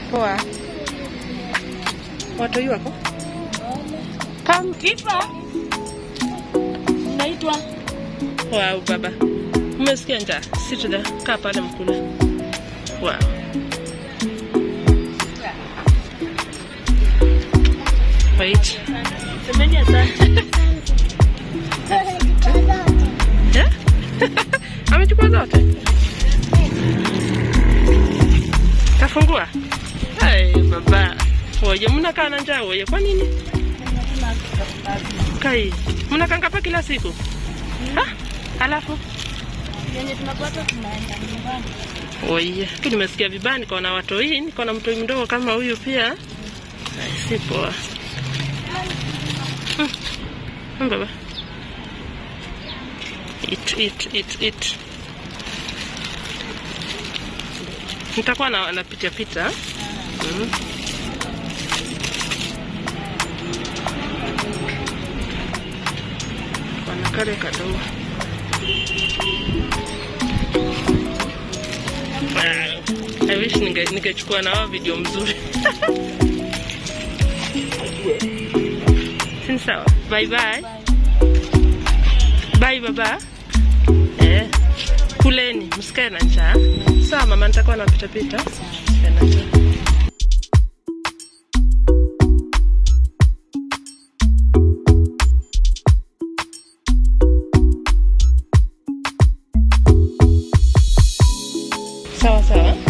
Poa. Watoi wako? Kam Kifa. Naitwa Wow, baba. Umesikia njaa? Sit there. Kaa pale mkule. Wow. Wait. semeni asante. Yeah? Amechukua zote? Kafungua? Hey, baba. Oye, mnakaa na njaa oye. Kwa nini? Kai. Mnakaa ngapa kila siku? Ha? Alafu? Yenye tunapata tunaenda nyumbani. Oye, tu nimesikia vibaya, niko na watoi, niko na mtoi mdogo kama huyu pia. Ai, Si poa. Hmm. Hmm, baba. Eat, eat, eat, eat. Nitakuwa na napitia pita. Mm. Wana kale kadogo. Wow. I wish ninge ningechukua na wao video mzuri. Sini sawa. Bye bye. Bye baba. Eh. Kuleni, msikae na njaa. Sawa mama, nitakuwa napita pita. Msikae na njaa. Sawa sawa.